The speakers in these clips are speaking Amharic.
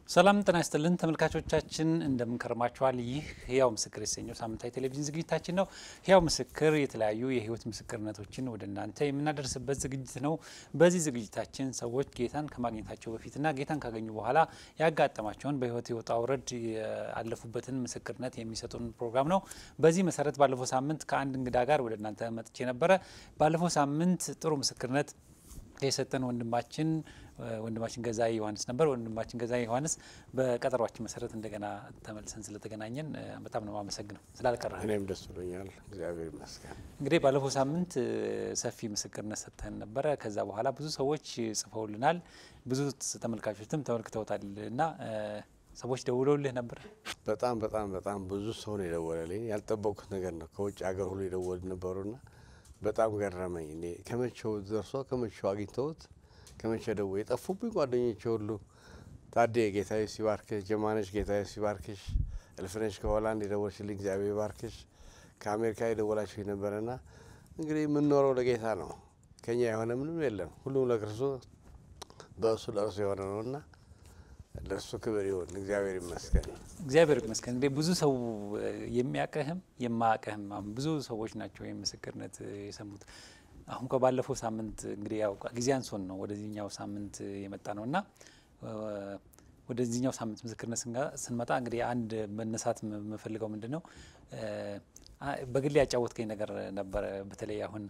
ሰላም ጤና ይስጥልን ተመልካቾቻችን፣ እንደምንከርማችኋል። ይህ ህያው ምስክር የተሰኘው ሳምንታዊ ቴሌቪዥን ዝግጅታችን ነው። ህያው ምስክር የተለያዩ የህይወት ምስክርነቶችን ወደ እናንተ የምናደርስበት ዝግጅት ነው። በዚህ ዝግጅታችን ሰዎች ጌታን ከማግኘታቸው በፊትና ጌታን ካገኙ በኋላ ያጋጠማቸውን በህይወት የወጣ ውረድ ያለፉበትን ምስክርነት የሚሰጡን ፕሮግራም ነው። በዚህ መሰረት ባለፈው ሳምንት ከአንድ እንግዳ ጋር ወደ እናንተ መጥቼ ነበረ። ባለፈው ሳምንት ጥሩ ምስክርነት የሰጠን ወንድማችን ወንድማችን ገዛኢ ዮሐንስ ነበር። ወንድማችን ገዛኢ ዮሐንስ በቀጠሯችን መሰረት እንደገና ተመልሰን ስለተገናኘን በጣም ነው የማመሰግነው ስላልቀረህ። እኔም ደስ ብሎኛል፣ እግዚአብሔር ይመስገን። እንግዲህ ባለፈው ሳምንት ሰፊ ምስክርነት ሰጥተን ነበረ። ከዛ በኋላ ብዙ ሰዎች ጽፈውልናል፣ ብዙ ተመልካቾችም ተመልክተውታል እና ሰዎች ደውለውልህ ነበር። በጣም በጣም በጣም ብዙ ሰው ነው የደወለልኝ። ያልጠበቅኩት ነገር ነው። ከውጭ ሀገር ሁሉ የደወሉ ነበሩና በጣም ገረመኝ። እኔ ከመቼው ደርሶ ከመቼው አግኝተውት ከመቼ ደው የጠፉብኝ ጓደኞቼ ሁሉ ታዴ ጌታዬ ሲባርክሽ፣ ጀማነሽ ጌታዬ ሲባርክሽ፣ እልፍነሽ ከሆላንድ የደወልሽልኝ እግዚአብሔር ባርክሽ፣ ከአሜሪካ የደወላችሁ ነበረና እንግዲህ የምንኖረው ለጌታ ነው። ከኛ የሆነ ምንም የለም። ሁሉም ለክርስቶስ በእሱ ለእርሱ የሆነ ነውና ለእሱ ክብር ይሁን። እግዚአብሔር ይመስገን። እግዚአብሔር ይመስገን። እንግዲህ ብዙ ሰው የሚያቀህም የማያቀህም ብዙ ሰዎች ናቸው ይህ ምስክርነት የሰሙት። አሁን ከባለፈው ሳምንት እንግዲህ ያው ጊዜ አንሶን ነው ወደዚህኛው ሳምንት የመጣ ነው እና ወደዚህኛው ሳምንት ምስክርነት ስንመጣ እንግዲህ አንድ መነሳት የምፈልገው ምንድን ነው በግሌ ያጫወትከኝ ነገር ነበረ። በተለይ አሁን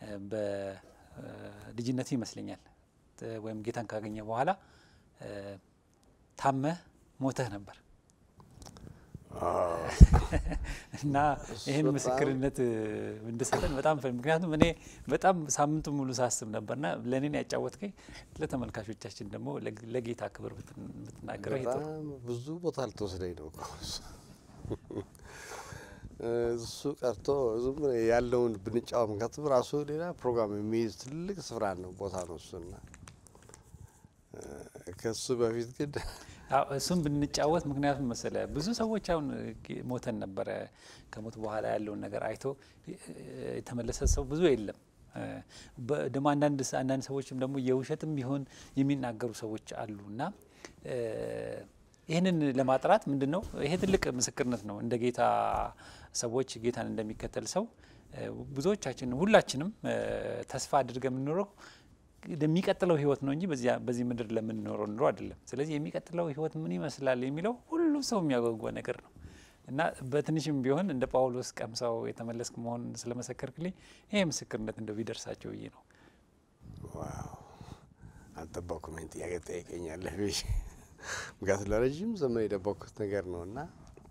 በልጅነት ይመስለኛል ወይም ጌታን ካገኘ በኋላ ታመህ ሞተህ ነበር እና ይህን ምስክርነት እንድሰጠን በጣም ምክንያቱም እኔ በጣም ሳምንቱ ሙሉ ሳስብ ነበርና ለእኔን ያጫወትከኝ ለተመልካቾቻችን ደግሞ ለጌታ ክብር ብትናገረው ይጥሩ። በጣም ብዙ ቦታ ልትወስደኝ ነው እኮ እሱ ቀርቶ ዝም ያለውን ብንጫወት ምክንያቱም ራሱ ሌላ ፕሮግራም የሚይዝ ትልቅ ስፍራ ነው ቦታ ነው እሱና ከሱ በፊት ግን እሱም ብንጫወት ምክንያቱም መሰለ ብዙ ሰዎች አሁን ሞተን ነበረ። ከሞት በኋላ ያለውን ነገር አይቶ የተመለሰ ሰው ብዙ የለም። ደግሞ አንዳንድ አንዳንድ ሰዎችም ደግሞ የውሸትም ቢሆን የሚናገሩ ሰዎች አሉ እና ይህንን ለማጥራት ምንድን ነው ይሄ ትልቅ ምስክርነት ነው። እንደ ጌታ ሰዎች ጌታን እንደሚከተል ሰው ብዙዎቻችን ሁላችንም ተስፋ አድርገን የምንኖረው የሚቀጥለው ህይወት ነው እንጂ በዚህ ምድር ለምንኖረው ኑሮ አይደለም። ስለዚህ የሚቀጥለው ህይወት ምን ይመስላል የሚለው ሁሉ ሰው የሚያጓጓ ነገር ነው እና በትንሽም ቢሆን እንደ ጳውሎስ ቀምሰው የተመለስክ መሆን ስለመሰከርክልኝ ይሄ ምስክርነት እንደው ቢደርሳቸው ብዬ ነው። ዋው አልጠበኩም። ይህን ጥያቄ ጠይቀኛለህ ብዬ ምክንያቱም ለረዥም ዘመን የደበኩት ነገር ነው እና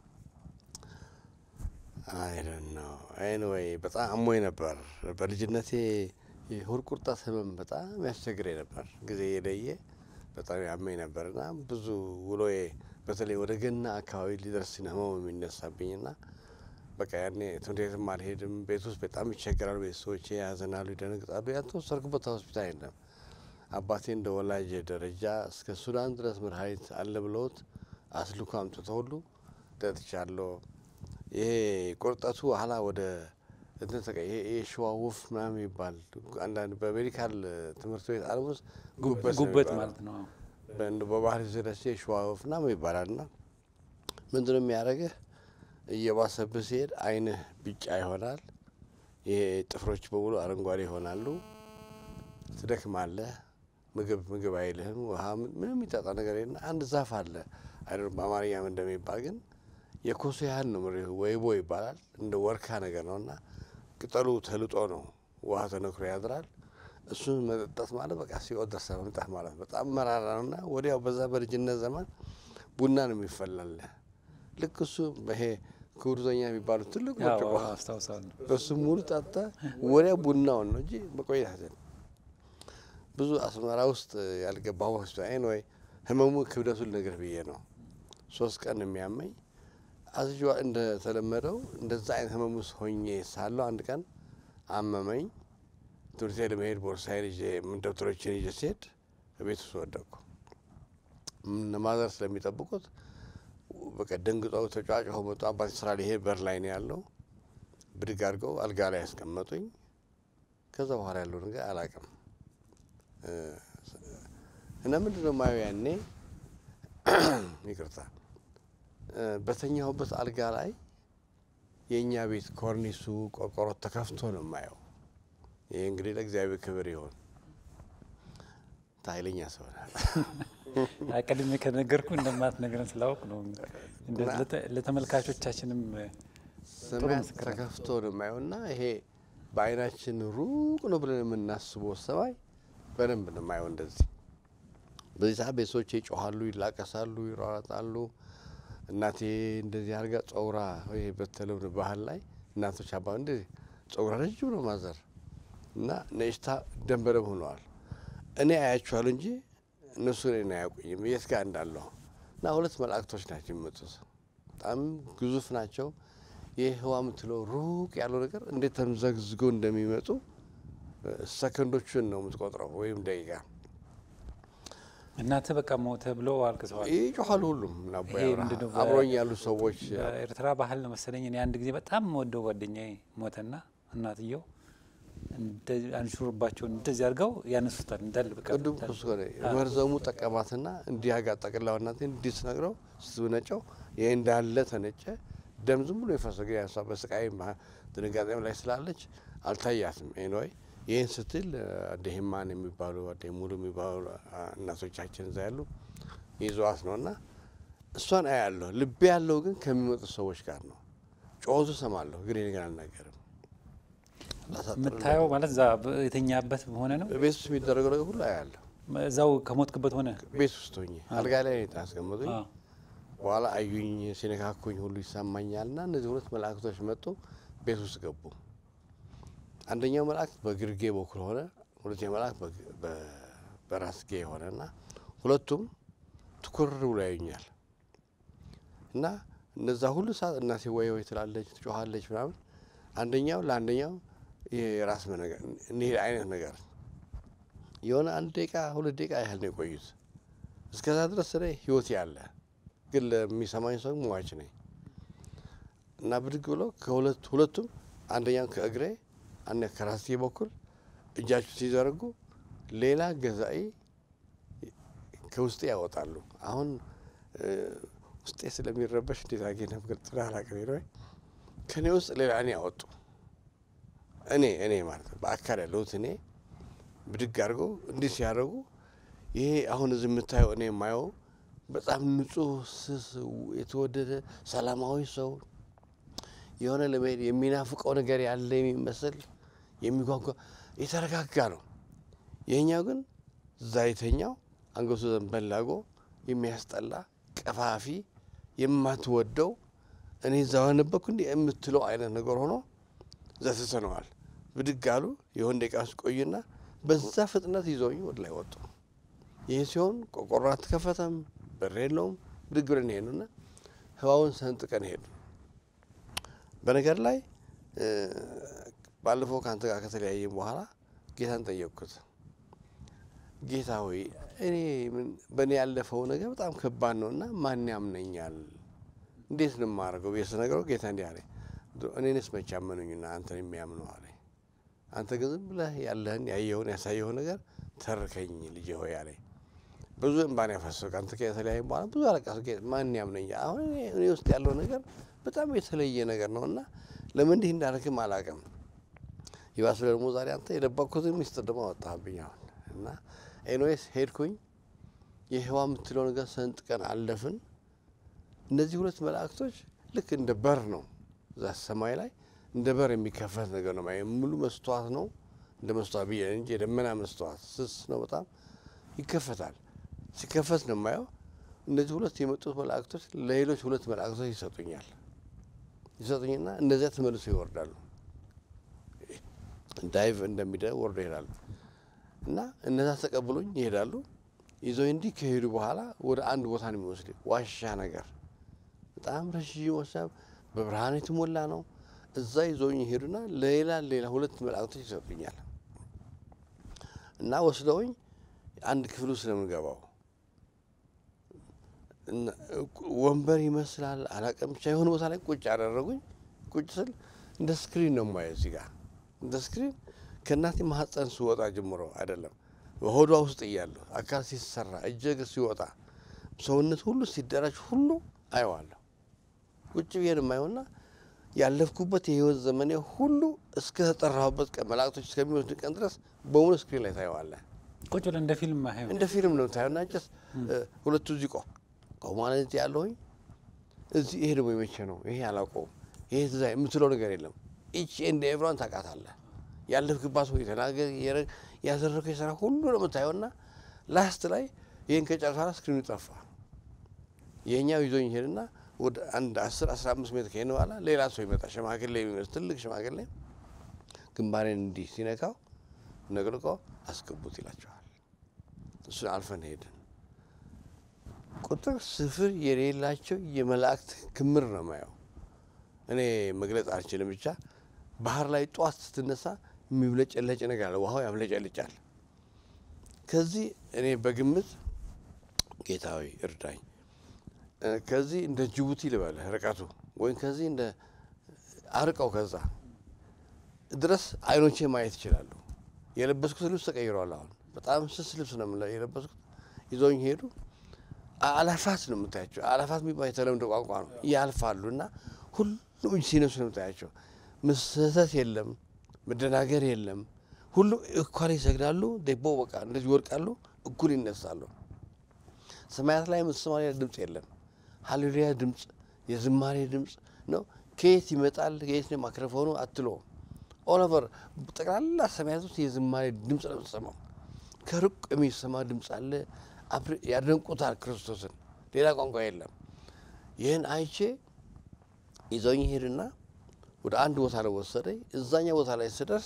አይደን ነው ኤኒዌይ በጣም አሞኝ ነበር በልጅነቴ የሆድ ቁርጠት ህመም በጣም ያስቸግረኝ ነበር። ጊዜ የለየ በጣም ያመኝ ነበር እና ብዙ ውሎዬ በተለይ ወደ ገና አካባቢ ሊደርስ ህመሙ የሚነሳብኝ ና በቃ ያኔ ትምህርት ቤትም አልሄድም። ቤት ውስጥ በጣም ይቸገራሉ። ቤተሰቦቼ ያዘናሉ፣ ይደነግጣሉ። ያልተወሰድኩበት ሆስፒታል የለም። አባቴ እንደ ወላጅ ደረጃ እስከ ሱዳን ድረስ መድኃኒት አለ ብለውት አስልኮ አምጥተው ሁሉ ጠጥቻለሁ። ይሄ ቁርጠቱ ኋላ ወደ እንትን ተቀ የሸዋ ወፍ ምናምን ይባል አንዳንድ በሜዲካል ትምህርት ቤት ዓለም ውስጥ ጉበት ማለት ነው። በባህል ስለስ የሸዋ ወፍ ምናምን ይባላል። ና ምንድን ነው የሚያደርግህ? እየባሰብህ ሲሄድ አይንህ ቢጫ ይሆናል። ይሄ ጥፍሮች በሙሉ አረንጓዴ ይሆናሉ። ትደክማለህ። ምግብ ምግብ አይልህም። ውሃ ምንም የሚጠጣ ነገር የለ። አንድ ዛፍ አለ አይደ በአማርኛም እንደሚባል ግን የኮሶ ያህል ነው። ወይቦ ይባላል። እንደ ወርካ ነገር ነው እና ቅጠሉ ተልጦ ነው ውሃ ተነክሮ ያድራል። እሱን መጠጣት ማለት በቃ ሲኦል ደርሰህ መምጣት ማለት በጣም መራራ ነው እና ወዲያው በዛ በልጅነት ዘመን ቡና ነው የሚፈላለ ልክ እሱ ይሄ ክብሩተኛ የሚባሉት ትልቅ ብርጭቆ አስታውሳለሁ። በሱ ሙሉ ጠጣ ወዲያ ቡናውን ነው እንጂ መቆየት ብዙ አስመራ ውስጥ ያልገባሁ ሆስፒታል ወይ ህመሙ ክብደቱን ነገር ብዬ ነው ሶስት ቀን የሚያመኝ አዝጇ እንደተለመደው እንደዛ አይነት ህመም ውስጥ ሆኜ ሳለሁ አንድ ቀን አመመኝ። ትምህርት ቤት ለመሄድ ቦርሳዬን ይዤ ደብተሮችን ይዤ ስሄድ ቤት ውስጥ ወደቅኩ። ማዘር ስለሚጠብቁት በቃ ደንግጠው ተጫጭኸው መጡ። አባቴ ስራ ሊሄድ በር ላይ ነው ያለው። ብድግ አድርገው አልጋ ላይ ያስቀመጡኝ። ከዛ በኋላ ያለው ነገር አላውቅም እና ምንድን ነው ማየው ያኔ ይቅርታ እ፣ በተኛሁበት አልጋ ላይ የእኛ ቤት ኮርኒሱ ቆርቆሮ ተከፍቶ ነው የማየው። ይህ እንግዲህ ለእግዚአብሔር ክብር ይሆን። ኃይለኛ ሰው ነህ። ቀድሜ ከነገርኩ እንደማትነግረን ስላወቅ ነው። እንደ- ለተ- ለተመልካቾቻችንም ሰማያት ተከፍቶ ነው የማየው እና ይሄ በአይናችን ሩቅ ነው ብለን የምናስበው ሰማይ በደንብ ነው የማየው። እንደዚህ በዚህ ሰዓት ቤተሰቦቼ ይጮኋሉ፣ ይላቀሳሉ፣ ይሯሯጣሉ። እናቴ እንደዚህ አድርጋ ጸጉራ ወይ በተለምዶ ባህል ላይ እናቶች አባ እንደዚህ ጸጉራ ረጅም ነው ማዘር እና ነጭታ ደም በደም ሆነዋል። እኔ አያቸዋለሁ እንጂ እነሱ እኔን አያውቁኝም የት ጋር እንዳለሁ እና ሁለት መላእክቶች ናቸው የሚመጡት። በጣም ግዙፍ ናቸው። ይህ ህዋ የምትለው ሩቅ ያለው ነገር እንዴት ተምዘግዝጎ እንደሚመጡ እ፣ ሰከንዶቹን ነው የምትቆጥረው ወይም ደቂቃ እናትህ በቃ ሞተ ብለው አልቅሰዋል። ይጮኋሉ። ሁሉም እና አቦ ይሄ ያብርሃ ምንድነው? አብሮኝ ያሉ ሰዎች በኤርትራ ባህል ነው መሰለኝ። እኔ አንድ ጊዜ በጣም ወደው ጓደኛዬ ሞተና እናትየው እንደዚህ አንሹርባቸውን እንደዚህ አድርገው ያነሱታል እንዳለ በቃ ቅዱም ኩስ ሆነ መርዘሙ ጠቀማትና እንዲህ አጋ ጠቅላው እናቴ እንዲህ ስነግረው ስትነጨው ይሄ እንዳለ ተነጨ። ደም ዝም ብሎ የፈሰገ ያሷ በስቃይ ድንጋጤም ላይ ስላለች አልታያትም። ኤንወይ ይህን ስትል አደሂማን የሚባሉ አደ ሙሉ የሚባሉ አ፣ እናቶቻችን እዛ ያሉ ይዘዋት ነው እና እሷን አያለሁ። ልቤ ያለው ግን ከሚመጡ ሰዎች ጋር ነው። ጮቱ ሰማለሁ፣ ግን ነገር አልናገርም። የምታየው ማለት እዛ የተኛበት ሆነ ነው። ቤት ውስጥ የሚደረገው ነገር ሁሉ አያለሁ። እዛው ከሞትክበት ሆነ ቤት ውስጥ ሆኜ አልጋ ላይ ታስቀምጡኝ አዎ። በኋላ አዩኝ፣ ሲነካኩኝ ሁሉ ይሰማኛል። እና እነዚህ ሁለት መላእክቶች መጡ፣ ቤት ውስጥ ገቡ። አንደኛው መልአክ በግርጌ በኩል ሆነ፣ ሁለተኛው መልአክ በግ- በ- በራስጌ ሆነ እና ሁለቱም ትኩር ብሎ ያዩኛል። እና እነዛ ሁሉ ሰዓት እናቴ ወይ ወይ ትላለች፣ ትጮኋለች ምናምን። አንደኛው ለአንደኛው ይሄ የራስ መነገር እንዲህ አይነት ነገር የሆነ አንድ ደቂቃ ሁለት ደቂቃ ያህል ነው የቆዩት። እስከዛ ድረስ እኔ ህይወት ያለ ግን ለሚሰማኝ ሰው ሟች ነኝ እና ብድግ ብሎ ከሁለት ሁለቱም አንደኛው ከእግሬ አንደ ከራሴ በኩል እጃቸው ሲዘረጉ ሌላ ገዛኢ ከውስጤ ያወጣሉ። አሁን እ፣ ውስጤ ስለሚረበሽ እንዴት አጌ ነበር አላቅም ነው ከእኔ ውስጥ ሌላ እኔ ያወጡ እኔ እኔ ማለት ነው በአካል ያለሁት እኔ ብድግ አድርገው እንዲህ ሲያደርጉ ይሄ አሁን እዚህ የምታየው እኔ የማየው በጣም ንጹህ ስስ የተወደደ ሰላማዊ ሰው የሆነ ለመሄድ የሚናፍቀው ነገር ያለ የሚመስል የሚጓጓ የተረጋጋ ነው። ይህኛው ግን እዛ የተኛው አንገቱ ዘንበል አድርጎ የሚያስጠላ ቀፋፊ የማትወደው እኔ እዛ ነበርኩ እንዲህ የምትለው አይነት ነገር ሆኖ እዛ ትተነዋል። ብድግ አሉ። የሆነ ደቂቃ ውስጥ ቆዩና በዛ ፍጥነት ይዘውኝ ወደ ላይ ወጡ። ይህ ሲሆን ቆቆሮ አትከፈተም፣ በር የለውም። ብድግ ብለን ሄዱና ህዋውን ሰንጥቀን ሄዱ። በነገር ላይ እ፣ ባለፈው ከአንተ ጋር ከተለያየም በኋላ ጌታን ጠየቅኩት። ጌታ ሆይ እኔ ምን- በእኔ ያለፈው ነገር በጣም ከባድ ነው እና ማን ያምነኛል? እንዴት ነው የማደርገው ብዬ ስነግረው ጌታ እንዲህ አለኝ፣ እኔንስ መቼ አመኑኝና አንተን የሚያምኑ አለኝ። አንተ ግን ዝም ብለህ ያለህን ያየኸውን ያሳየውን ነገር ተርከኝ ልጄ ሆይ አለኝ። ብዙ እንባን ያፈሰው ከአንተ ጋር የተለያየ በኋላ ብዙ አለቀስ። ማን ያምነኛል? አሁን እኔ እኔ ውስጥ ያለው ነገር በጣም የተለየ ነገር ነው እና ለምን እንዲህ እንዳደረግም አላውቅም። ይባስ ደግሞ ዛሬ አንተ የደበቅኩትን ሚስጥር ደግሞ አወጣህብኝ አሁን እና ኤንዌስ ሄድኩኝ። የህዋ የምትለው ነገር ሰንጥቀን አለፍን። እነዚህ ሁለት መላእክቶች ልክ እንደ በር ነው እዛ ሰማይ ላይ እንደ በር የሚከፈት ነገር ነው። ማየ ሙሉ መስተዋት ነው እንደ መስተዋት ብዬ እንጂ የደመና መስተዋት ስስ ነው በጣም ይከፈታል። ሲከፈት ነው የማየው። እነዚህ ሁለት የመጡት መላእክቶች ለሌሎች ሁለት መላእክቶች ይሰጡኛል ይሰጡኝና እነዚያ ተመልሶ ይወርዳሉ። ዳይቭ እንደሚደ ወርዶ ይሄዳሉ እና እነዛ ተቀብሎኝ ይሄዳሉ። ይዘው እንዲህ ከሄዱ በኋላ ወደ አንድ ቦታ ነው የሚወስድ ዋሻ ነገር በጣም ረዥም ዋሻ በብርሃን የተሞላ ነው። እዛ ይዘውኝ ይሄዱና ሌላ ሌላ ሁለት መላእክቶች ይሰጡኛል እና ወስደውኝ አንድ ክፍል ውስጥ ነው የምንገባው። እና ወንበር ይመስላል አላውቅም፣ ብቻ የሆነ ቦታ ላይ ቁጭ ያደረጉኝ። ቁጭ ስል እንደ ስክሪን ነው የማየው እዚህ ጋር እንደ ስክሪን ከእናቴ ማህፀን ስወጣ ጀምሮ አይደለም በሆዷ ውስጥ እያለሁ አካል ሲሰራ እጀ እግር ሲወጣ ሰውነት ሁሉ ሲደራጅ ሁሉ አየዋለሁ። ቁጭ ብዬን የማየውና ያለፍኩበት የህይወት ዘመኔ ሁሉ እስከ ተጠራሁበት ቀን መላእክቶች እስከሚወስድ ቀን ድረስ በሙሉ ስክሪን ላይ ታየዋለህ። ቁጭ ብለን እንደ ፊልም ማየው እንደ ፊልም ነው ታየውና ጭስ ሁለቱ እዚህ ቆ ቆ ማለት ያለሁኝ እዚህ ይሄ ደግሞ የመቼ ነው ይሄ አላውቀውም ይሄ ትዛ የምትለው ነገር የለም። ኢች ኤንድ ኤቭሪዋን ታውቃታለህ። ያለፍክባት ወይ ተናገር ያደረገው የስራ ሁሉ ነው የምታየውና ላስት ላይ ይህን ከጨረሳ በኋላ ስክሪኑ ጠፋ። የእኛው ይዞኝ ሄድና ወደ አንድ አስር አስራ አምስት ሜትር ከሄድን በኋላ ሌላ ሰው ይመጣ ሽማግሌ የሚመስል ትልቅ ሽማግሌ ግንባሬን እንዲህ ሲነካው ነቅንቆ አስገቡት ይላቸዋል። እሱን አልፈን ሄድን። ቁጥር ስፍር የሌላቸው የመላእክት ክምር ነው ማየው። እኔ መግለጽ አልችልም። ብቻ ባህር ላይ ጠዋት ስትነሳ የሚብለጨለጭ ነገር አለ። ውሃው ያብለጨልጫል። ከዚህ እኔ በግምት ጌታዊ እርዳኝ፣ ከዚህ እንደ ጅቡቲ ልበልህ ርቀቱ ወይም ከዚህ እንደ አርቀው ከዛ ድረስ አይኖቼ ማየት ይችላሉ። የለበስኩት ልብስ ተቀይሯል። አሁን በጣም ስስ ልብስ ነው የምለ- የለበስኩት። ይዘውኝ ሄዱ። አላፋት ነው የምታያቸው። አላፋት የሚባል የተለምዶ ቋንቋ ነው። ያልፋሉ እና ሁሉም እጅ ሲነሱ ነው የምታያቸው። መሰተት የለም፣ መደናገር የለም። ሁሉም እኳል ይሰግዳሉ። ደቦ በቃ እንደዚህ ይወድቃሉ፣ እኩል ይነሳሉ። ሰማያት ላይ የምትሰማው ሌላ ድምፅ የለም። ሀሌሉያ ድምፅ፣ የዝማሬ ድምፅ ነው። ከየት ይመጣል? ከየት ነው ማይክሮፎኑ አትሎ ኦሎቨር ጠቅላላ ሰማያት ውስጥ የዝማሬ ድምፅ ነው የምትሰማው። ከሩቅ የሚሰማ ድምፅ አለ። አፕሪ- ያደንቁታል ክርስቶስን። ሌላ ቋንቋ የለም። ይህን አይቼ ይዘውኝ ሄድና ወደ አንድ ቦታ ላይ ወሰደኝ። እዛኛ ቦታ ላይ ስደርስ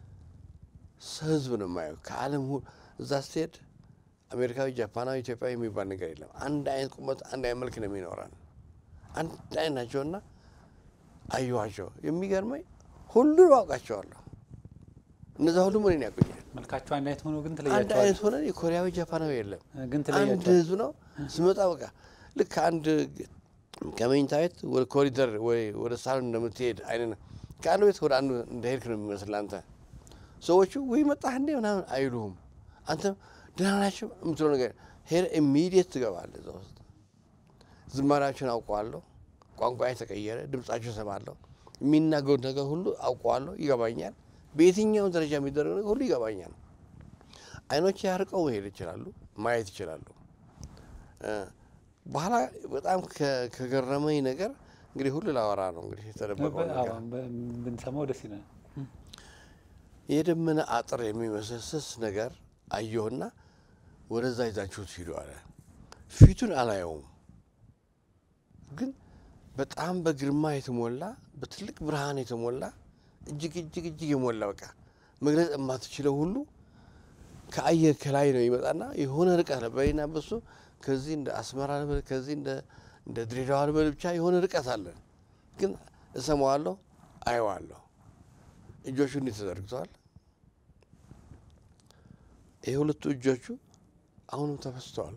ህዝብ ነው የማየው ከዓለም ሁ እዛ ስትሄድ አሜሪካዊ፣ ጃፓናዊ፣ ኢትዮጵያዊ የሚባል ነገር የለም። አንድ አይነት ቁመት፣ አንድ አይነት መልክ ነው የሚኖረን። አንድ አይነት ናቸውና አየኋቸው። የሚገርመኝ ሁሉንም አውቃቸዋለሁ። እነዛ ሁሉም እኔን ያውቁኛል። መልካቸው አንድ አይነት ሆኖ ግን አንድ ትለያቸዋል። አይነት ሆነን የኮሪያዊ ጃፓናዊ የለም። ግን አንድ ትለያቸዋል። ህዝብ ነው። ስመጣ በቃ ልክ አንድ ከመኝታ ቤት ወደ ኮሪደር ወይ ወደ ሳሎን እንደምትሄድ አይነት ነው። ከአንድ ቤት ወደ አንዱ እንደሄድክ ነው የሚመስል አንተ። ሰዎቹ ወይ መጣህ እንዴ ምናምን አይሉህም። አንተም ደህና ናቸው የምትለው ነገር ሄደ ኢሚዲየት ትገባለህ እዛ ውስጥ። ዝማሪያቸውን አውቀዋለሁ። ቋንቋ የተቀየረ ድምጻቸው እሰማለሁ። የሚናገሩት ነገር ሁሉ አውቀዋለሁ፣ ይገባኛል። በየትኛውም ደረጃ የሚደረግ ነገር ሁሉ ይገባኛል። አይኖች ያርቀው መሄድ ይችላሉ፣ ማየት ይችላሉ። እ በኋላ በጣም ከ- ከገረመኝ ነገር እንግዲህ ሁሉ ላወራ ነው እንግዲህ የተደበቀው ነገር ብንሰማው ደስ ይላል። የደመና አጥር የሚመስል ስስ ነገር አየሁና ወደዛ ይዛችሁት ሂዱ አለ። ፊቱን አላየውም፣ ግን በጣም በግርማ የተሞላ በትልቅ ብርሃን የተሞላ እጅግ እጅግ እጅግ የሞላ በቃ መግለጽ የማትችለው ሁሉ ከአየር ከላይ ነው ይመጣና የሆነ ርቀት ነው። በኔና በሱ ከዚህ እንደ አስመራ ልበል ከዚህ እንደ እንደ ድሬዳዋ ልበል ብቻ የሆነ ርቀት አለ፣ ግን እሰማዋለሁ፣ አየዋለሁ። እጆቹ እንዲህ ተዘርግተዋል። ይህ ሁለቱ እጆቹ አሁንም ተፈስተዋል።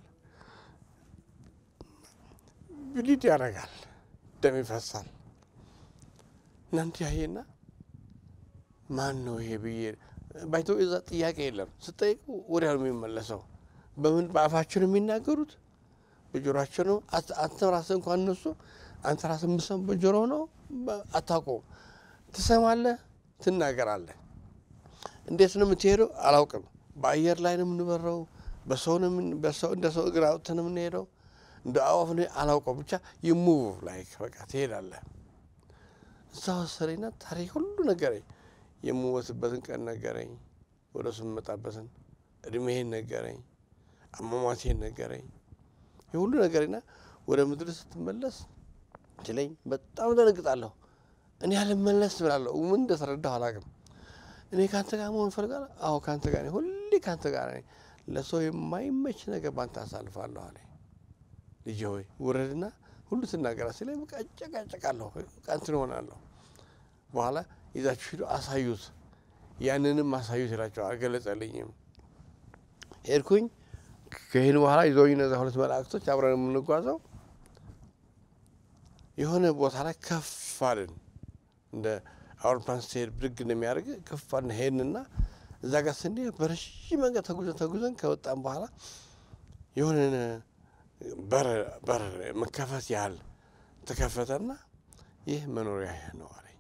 ብሊድ ያደርጋል፣ ደም ይፈሳል። እናንተ ያየና ማን ነው ይሄ ብዬ ባይቶ እዛ ጥያቄ የለም። ስጠይቁ ወዲያ ነው የሚመለሰው። በምን በአፋቸው ነው የሚናገሩት? በጆሮቸው ነው። አት- አንተ ራስህ እንኳን እነሱ አንተ ራስህ የምትሰማው በጆሮ ነው። በ- አታውቀውም። ትሰማለህ፣ ትናገራለህ። እንዴት ነው የምትሄደው? አላውቅም። በአየር ላይ ነው የምንበረው? በሰው ነው የምን- በሰው እንደ ሰው እግር አውጥተን ነው የምንሄደው? እንደ አዋፍ ነው? አላውቀውም። ብቻ ይሙቭ ላይ በቃ ትሄዳለህ። እዛ ወሰደኝና ታሪክ ሁሉ ነገረኝ። የምሞትበትን ቀን ነገረኝ። ወደ እሱ የምመጣበትን እድሜህን ነገረኝ። አሟሟቴን ነገረኝ። ይህ ሁሉ ነገርና ወደ ምድር ስትመለስ ችለኝ በጣም ደነግጣለሁ። እኔ ያልመለስ ብላለሁ። ምን እንደተረዳሁ አላውቅም። እኔ ከአንተ ጋር መሆን እፈልጋለሁ። አዎ ከአንተ ጋር ነኝ፣ ሁሌ ከአንተ ጋር ነኝ። ለሰው የማይመች ነገር ባንተ አሳልፋለሁ አለ። ልጄ ሆይ ውረድና ሁሉ ትናገራ ሲለኝ በቃ እጨቃጨቃለሁ፣ በቃ እንትን እሆናለሁ። በኋላ ይዛችሁ ሂዱ አሳዩት፣ ያንንም አሳዩት ይላቸው። አልገለጸልኝም። ሄድኩኝ። ከይህን በኋላ ይዘውኝ እነዚያ ሁለት መላእክቶች አብረን የምንጓዘው የሆነ ቦታ ላይ ከፍ አልን። እንደ አውሮፕላን ስትሄድ ብድግ እንደሚያደርግ ከፍ አልን። ሄድንና እዛ ጋር ስንሄድ በረዥም መንገድ ተጉዘን ተጉዘን ከወጣን በኋላ የሆነ በር በር መከፈት ያህል ተከፈተና ይህ መኖሪያ ነው አለኝ።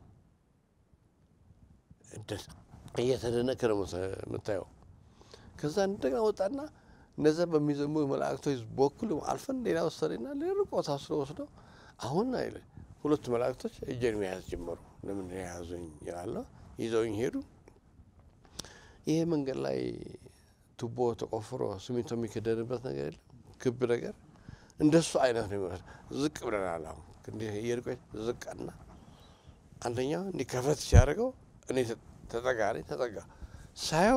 እየተደነቀ ነው የምታየው። ከዛ እንደገና ወጣና እነዛ በሚዘሙ መላእክቶች በኩል አልፈን ሌላ ወሰደና ሌላ ቦታ ወስደው አሁን አይለ ሁለቱ መላእክቶች እጄን መያዝ ጀመሩ። ለምን የያዙኝ ይላለሁ። ይዘውኝ ሄዱ። ይሄ መንገድ ላይ ቱቦ ተቆፍሮ ሲሚንቶ የሚከደንበት ነገር የለም፣ ክብ ነገር እንደሱ አይነት ነው የሚመስል። ዝቅ ብለናል። አሁን እንዲህ እየሄድኩኝ ዝቅና አንደኛው እንዲህ ከፈት ሲያደርገው እኔ ተጠጋ እኔ ተጠጋ ሳየው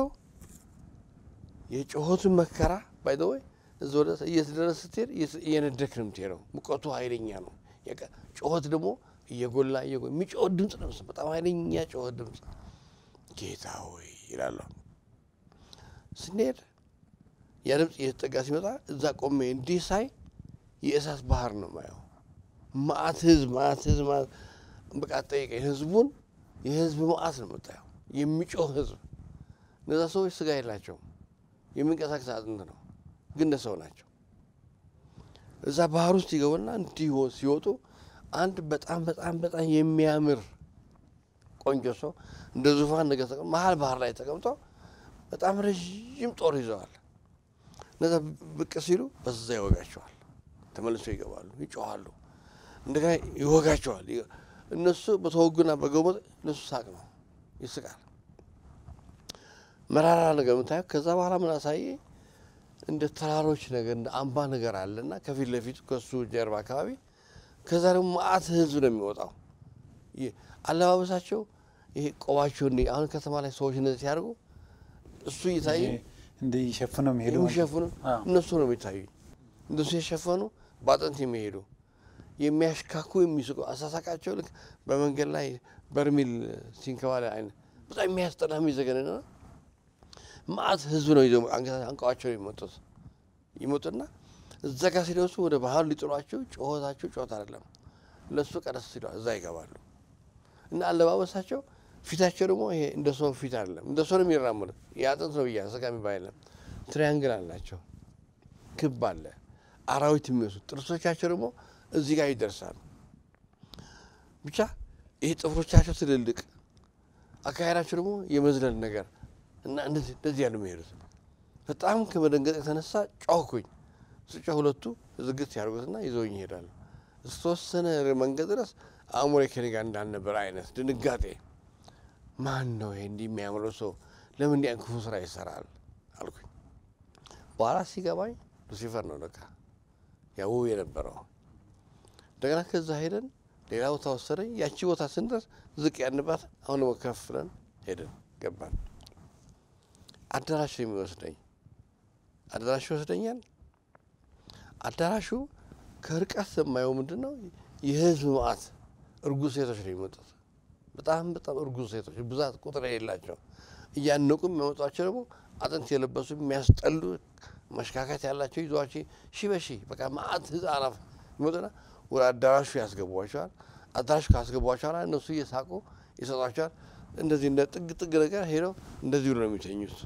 የጩኸቱን መከራ ባይዘወይ እዚ ወደ እየተደረስ ስትሄድ እየነደክ ነው የምትሄደው። ሙቀቱ ኃይለኛ ነው። ጩኸት ደግሞ እየጎላ እየጎላ የሚጮኸት ድምፅ ነው። በጣም ኃይለኛ ጩኸት ድምፅ። ጌታ ሆይ ይላለሁ። ስንሄድ ያ ድምፅ እየተጠጋ ሲመጣ እዛ ቆሜ እንዲህ ሳይ የእሳት ባህር ነው ማየው። ማአት ህዝብ ማአት ህዝብ ማአት በቃ ጠይቀኝ። ህዝቡን የህዝብ ማአት ነው የምታየው። የሚጮህ ህዝብ። እነዛ ሰዎች ስጋ የላቸውም። የሚንቀሳቀስ አጥንት ነው፣ ግን እንደ ሰው ናቸው። እዛ ባህር ውስጥ ይገቡና እንዲህ ሲወጡ አንድ በጣም በጣም በጣም የሚያምር ቆንጆ ሰው እንደ ዙፋን ነገር ተቀምጦ መሀል ባህር ላይ ተቀምጦ በጣም ረዥም ጦር ይዘዋል። እነዛ ብቅ ሲሉ በዛ ይወጋቸዋል። ተመልሰው ይገባሉ፣ ይጮኋሉ፣ እንደገና ይወጋቸዋል። እነሱ በተወጉና በገቡ እነሱ ሳቅ ነው፣ ይስቃል። መራራ ነገር የምታየው። ከዛ በኋላ ምን አሳየ? እንደ ተራሮች ነገር እንደ አምባ ነገር አለና ከፊት ለፊቱ ከሱ ጀርባ አካባቢ ከዛ ደግሞ መዓት ህዝብ ነው የሚወጣው። አለባበሳቸው ይሄ ቆባቸው እንዲ አሁን ከተማ ላይ ሰዎች እንደዚህ ሲያደርጉ እሱ እየታየ እንዲህ ሸፍነው የሚሄዱ የሚሸፍኑ እነሱ ነው የሚታዩ። እንደሱ የሸፈኑ በአጥንት የሚሄዱ የሚያሽካኩ የሚስቁ አሳሳቃቸው ልክ በመንገድ ላይ በርሚል ሲንከባለ አይነት በጣም የሚያስጠላ የሚዘገንና ማአት ህዝብ ነው ይዘው አንቀዋቸው የሚመጡት ይመጡና እዛ ጋር ሲደርሱ ወደ ባህር ሊጥሏቸው ጩኸታቸው ጩኸት አይደለም። ለእሱ ቀደስ ሲሏ እዛ ይገባሉ እና አለባበሳቸው ፊታቸው ደግሞ ይሄ እንደ ሰው ፊት አይደለም። እንደ ሰው ነው የሚራመዱት። የአጥንት ነው ብያ ስጋ የሚባል የለም። ትሪያንግል አላቸው፣ ክብ አለ፣ አራዊት የሚመስሉ ጥርሶቻቸው ደግሞ እዚህ ጋር ይደርሳሉ። ብቻ ይሄ ጥፍሮቻቸው ትልልቅ፣ አካሄዳቸው ደግሞ የመዝለል ነገር እና እንደዚህ እንደዚህ ያሉ የሚሄዱት በጣም ከመደንገጥ የተነሳ ጮህኩኝ። ስጮህ ሁለቱ ዝግት ያደርጉትና ይዘውኝ ይሄዳሉ። እስከተወሰነ መንገድ ድረስ አእምሮዬ ከእኔ ጋር እንዳልነበር አይነት ድንጋጤ። ማን ነው ይሄ እንዲህ የሚያምረው ሰው ለምን እንዲህ ክፉ ስራ ይሰራል አልኩኝ። በኋላ ሲገባኝ ሉሲፈር ነው ለካ ያው የነበረው። እንደገና ከዛ ሄደን ሌላ ቦታ ወሰደኝ። ያቺ ቦታ ስንደርስ ዝቅ ያንባት አሁን ደግሞ ከፍ ብለን ሄደን ገባን። አዳራሽ ነው የሚወስደኝ። አዳራሹ ይወስደኛል። አዳራሹ ከርቀት የማየው ምንድን ነው የህዝብ መዓት እርጉዝ ሴቶች ነው የሚመጡት። በጣም በጣም እርጉዝ ሴቶች ብዛት ቁጥር የሌላቸው እያነቁ የሚያመጧቸው ደግሞ አጥንት የለበሱ የሚያስጠሉ መሽካካት ያላቸው ይዟቸው ሺ በሺ በቃ መዓት ህጻናት ይመጡና ወደ አዳራሹ ያስገቧቸዋል። አዳራሹ ካስገቧቸዋል እነሱ እየሳቁ ይሰጧቸዋል። እንደዚህ እንደ ጥግ ጥግ ነገር ሄደው እንደዚህ ብሎ ነው የሚተኙት።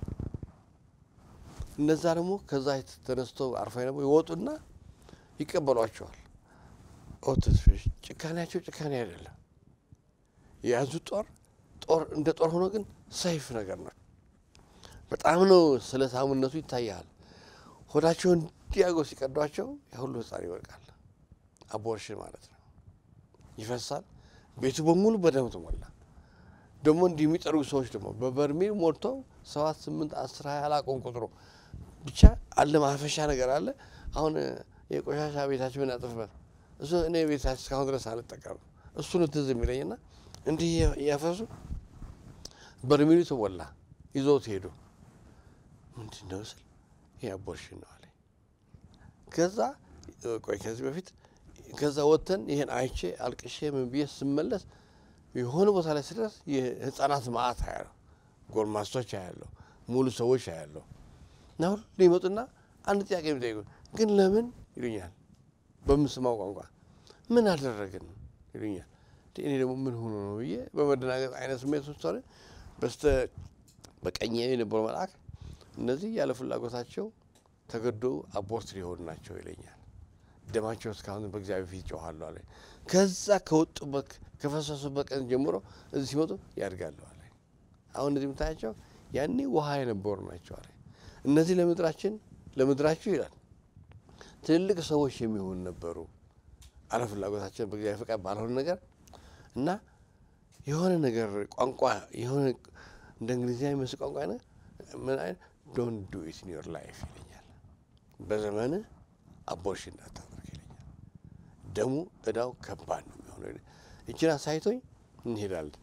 እነዛ ደግሞ ከዛ ተነስተው አርፋ ደግሞ ይወጡና ይቀበሏቸዋል። ኦትስፊሽ ጭካኔያቸው ጭካኔ አይደለም። የያዙት ጦር ጦር እንደ ጦር ሆኖ ግን ሰይፍ ነገር ነው። በጣም ነው ስለ ሳሙነቱ ይታያል። ሆዳቸውን እንዲያገው ሲቀዷቸው የሁሉ ህፃን ይወድቃል። አቦርሽን ማለት ነው። ይፈሳል። ቤቱ በሙሉ በደም ተሞላ። ደግሞ እንዲህ የሚጠርጉ ሰዎች ደግሞ በበርሜል ሞልተው ሰባት ስምንት አስር ሀያ አላቆም ቁጥሩ ብቻ አለ ማፈሻ ነገር አለ። አሁን የቆሻሻ ቤታችን ምናጥፍበት እሱ እኔ ቤታችን እስካሁን ድረስ አልጠቀምም። እሱ ነው ትዝ የሚለኝና እንዲህ እያፈሱ በርሜሉ ተሞላ። ይዘውት ሄዱ። ምንድን ነው ስል ይህ አቦርሽን ነው አለኝ። ከዛ ቆይ ከዚህ በፊት ከዛ ወጥተን ይህን አይቼ አልቅሼ ምን ብዬ ስመለስ የሆነ ቦታ ላይ ስደርስ የህፃናት ማአት አያለሁ፣ ጎልማሶች አያለሁ፣ ሙሉ ሰዎች አያለሁ። እና ሁሉ ይመጡና አንድ ጥያቄ የሚጠይቁ ግን ለምን ይሉኛል፣ በምስማው ቋንቋ ምን አደረግን ይሉኛል። እኔ ደግሞ ምን ሆኖ ነው ብዬ በመደናገጥ አይነት ስሜት ውስጥ ሆነ በስተ በቀኝ የነበረው መልአክ እነዚህ ያለ ፍላጎታቸው ተገዶ አቦርት ሊሆኑ ናቸው ይለኛል። ደማቸው እስካሁን በእግዚአብሔር ፊት ይጮኻሉ አለ። ከዛ ከወጡበት ከፈሰሱበት ቀን ጀምሮ እዚህ ሲመጡ ያድጋሉ አለ። አሁን እነዚህ የምታያቸው ያኔ ውሃ የነበሩ ናቸው አለ። እነዚህ ለምድራችን ለምድራችሁ ይላል ትልልቅ ሰዎች የሚሆኑ ነበሩ አለ ፍላጎታችን በእግዚአብሔር ፈቃድ ባልሆነ ነገር እና የሆነ ነገር ቋንቋ የሆነ እንደ እንግሊዝኛ የሚመስል ቋንቋ ነ ምን አይነት ዶንት ዱ ኢት ኢን ዮር ላይፍ ይለኛል። በዘመን አቦርሽን እንዳታደርግ ይለኛል። ደሙ እዳው ከባድ ነው የሚሆነው። እችን አሳይቶኝ እንሄዳለን።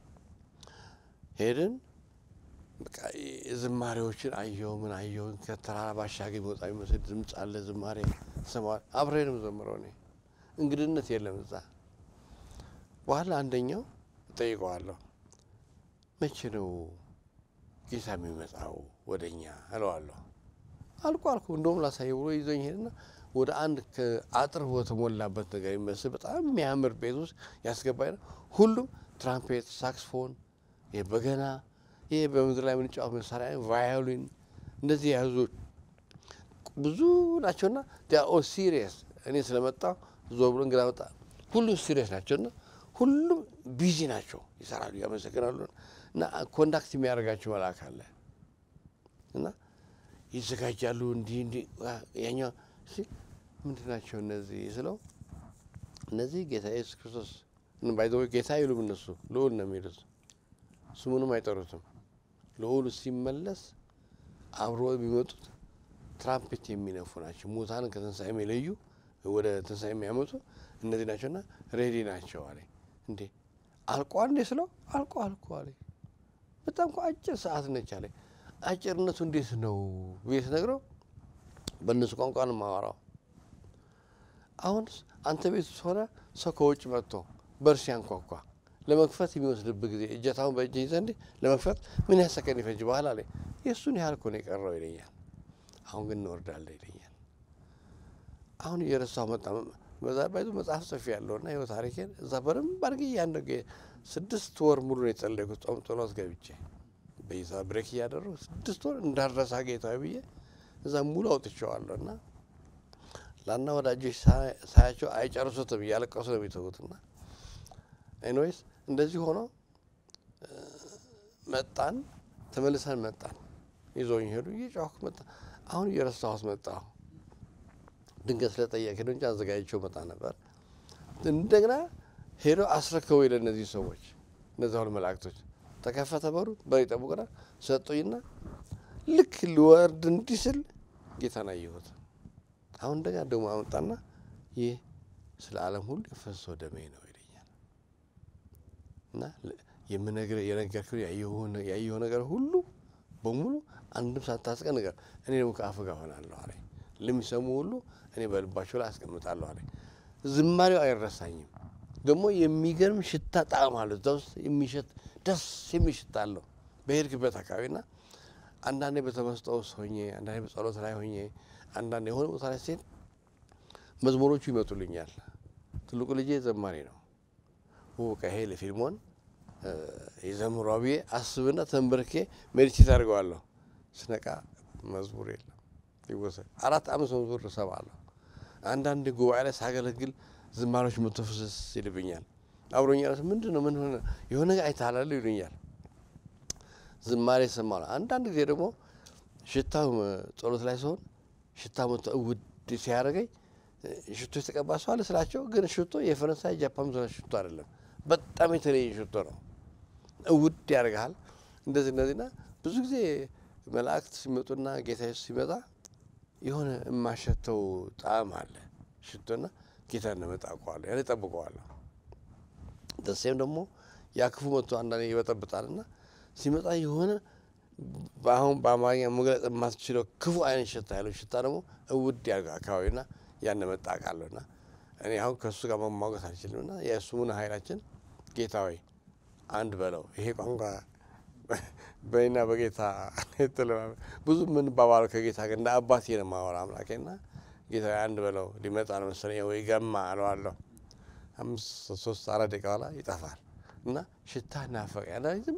ሄድን በቃ ዝማሬዎችን አየሁ። ምን አየሁ። ከተራራ ባሻገር የሚወጣ የሚመስል ድምፅ አለ። ዝማሬ ሰማል። አብሬንም ዘምረው እኔ እንግድነት የለም እዛ። በኋላ አንደኛው እጠይቀዋለሁ መቼ ነው ጌታ የሚመጣው ወደ እኛ እለዋለሁ። አልኩ አልኩ እንደውም ላሳየ ብሎ ይዞኝ ሄድና ወደ አንድ አጥር በተሞላበት ነገር የሚመስል በጣም የሚያምር ቤት ውስጥ ያስገባኝ ነው። ሁሉም ትራምፔት፣ ሳክስፎን፣ በገና ይህ በምድር ላይ የምንጫወት መሳሪያ ቫዮሊን፣ እንደዚህ የያዙ ብዙ ናቸውና ኦ ሲሪየስ እኔ ስለመጣሁ ዞር ብሎ እንግዳ መጣ። ሁሉም ሲሪየስ ናቸውና ሁሉም ቢዚ ናቸው፣ ይሰራሉ፣ ያመሰግናሉ። እና ኮንዳክት የሚያደርጋቸው መልአክ አለ እና ይዘጋጃሉ። እንዲህ እንዲህ ያኛው ምንድን ናቸው እነዚህ ስለው እነዚህ ጌታ ኢየሱስ ክርስቶስ ባይዘ ጌታ አይሉም እነሱ ልዑል ነው የሚሉት። ስሙንም አይጠሩትም። ልዑሉ ሲመለስ አብሮ የሚመጡት ትራምፔት የሚነፉ ናቸው። ሙታንን ከትንሣኤ የሚለዩ ወደ ትንሣኤ የሚያመጡ እነዚህ ናቸውና ሬዲ ናቸው አለ። እንዴ አልቋ እንዴ ስለው አልቆ አልቆ አለ። በጣም እኮ አጭር ሰዓት ነች አለ። አጭርነቱ እንዴት ነው ቤት ነግረው በእነሱ ቋንቋ ነው የማወራው። አሁን አንተ ቤት ውስጥ ሆነ ሰው ከውጭ መጥቶ በር ሲያንኳኳ ለመክፈት የሚወስድብህ ጊዜ እጀታውን በእጅ ይዘህ እንዲህ ለመክፈት ምን ያህል ሰከንድ ይፈጅ በኋላ ላይ የእሱን ያህል እኮ ነው የቀረው ይለኛል። አሁን ግን እንወርዳለን ይለኛል። አሁን እየረሳሁ መጣ። በዛ ባይዙ መጽሐፍ ጽፌ ያለውና ይኸው ታሪኬን እዛ በደንብ አድርጌ እያንደ ስድስት ወር ሙሉ ነው የጸለይኩት ጾም ጸሎት ገብቼ በይዛ ብሬክ እያደረጉ ስድስት ወር እንዳረሳ ጌታ ብዬ እዛ ሙሉ አውጥቼዋለሁ እና ላና ወዳጆች ሳያቸው አይጨርሱትም እያለቀሱ ነው የሚተዉትና ኤኒዌይስ እንደዚህ ሆኖ መጣን። ተመልሰን መጣን። ይዞኝ ሄዱ። እየጫወኩ መጣ። አሁን እየረሳሁት መጣሁ። ድንገት ስለጠየቅ ነው እንጂ አዘጋጅቼው መጣ ነበር። እንደገና ሄዶ አስረከቡ ለእነዚህ ሰዎች እነዚ ሁሉ መላእክቶች ተከፈተ በሩ በር ይጠብቁና ሰጡኝና ልክ ሊወርድ እንዲህ ስል ጌታን አየሁት። አሁን እንደገና ደግሞ አመጣና ይህ ስለ ዓለም ሁሉ የፈሰሰው ደሜ ነው ይለኛል እና የምነግርህ የነገርኩህ ያየኸው ነገር ሁሉ በሙሉ አንድም ሳታስቀር ነገር እኔ ደግሞ ከአፍህ ጋር ሆናለሁ አለኝ። ለሚሰሙ ሁሉ እኔ በልባቸው ላይ አስቀምጣለሁ አለኝ። ዝማሬው አይረሳኝም። ደግሞ የሚገርም ሽታ ጣዕም አለው። እዛ ውስጥ የሚሸት ደስ የሚል ሽታ አለው በሄድክበት አካባቢና አንዳንዴ በተመስጦ ውስጥ ሆኜ አንዳንዴ በጸሎት ላይ ሆኜ አንዳንዴ የሆነ ቦታ ላይ ሴት መዝሙሮቹ ይመጡልኛል። ትልቁ ልጄ ዘማሪ ነው። ቀሄ ለፊልሞን የዘምሯ ብዬ አስብና ተንበርኬ ሜዲቴት አድርገዋለሁ። ስነቃ መዝሙር የለም ይወሰድ አራት አምስት መዝሙር እሰማለሁ። አንዳንድ ጉባኤ ላይ ሳገለግል ዝማሬዎች መተፍስስ ይልብኛል። አብሮኛል ምንድን ነው ምን ሆነ የሆነ ነገር አይታላሉ ይሉኛል። ዝማሬ እሰማለሁ። አንዳንድ ጊዜ ደግሞ ሽታው ጸሎት ላይ ሲሆን ሽታ መቶ ውድ ሲያደርገኝ ሽቶ የተቀባ ሰው አለ ስላቸው፣ ግን ሽቶ የፈረንሳይ ጃፓን ሽቶ አይደለም፣ በጣም የተለየ ሽቶ ነው። ውድ ያደርግሃል። እንደዚህ እነዚህና ብዙ ጊዜ መላእክት ሲመጡና ጌታ ኢየሱስ ሲመጣ የሆነ የማሸተው ጣዕም አለ ሽቶና ጌታ እንደመጣ አውቀዋለሁ። ያን እጠብቀዋለሁ። ደሴም ደግሞ ያ ክፉ መጥቶ አንዳንዴ ይበጠብጣልና ሲመጣ የሆነ በአሁን በአማርኛ መግለጽ የማትችለው ክፉ አይነት ሽታ ያለው ሽታ ደግሞ እውድ ያደርገው አካባቢና ያን መጣ አውቃለሁና እኔ አሁን ከእሱ ጋር መሟገት አልችልም እና የእሱሙን ኃይላችን ጌታ ወይ አንድ በለው ይሄ ቋንቋ በእኔና በጌታ ብዙ የምንባባለው ከጌታ ጋር እንደ አባቴ ነው የማወራ አምላኬና ጌታ አንድ በለው ሊመጣ ነው መሰለኝ ወይ ገማ አለዋለሁ። አምስት ሶስት አራት ደቂቃ በኋላ ይጠፋል እና ሽታ ናፈቀ ያ ዝም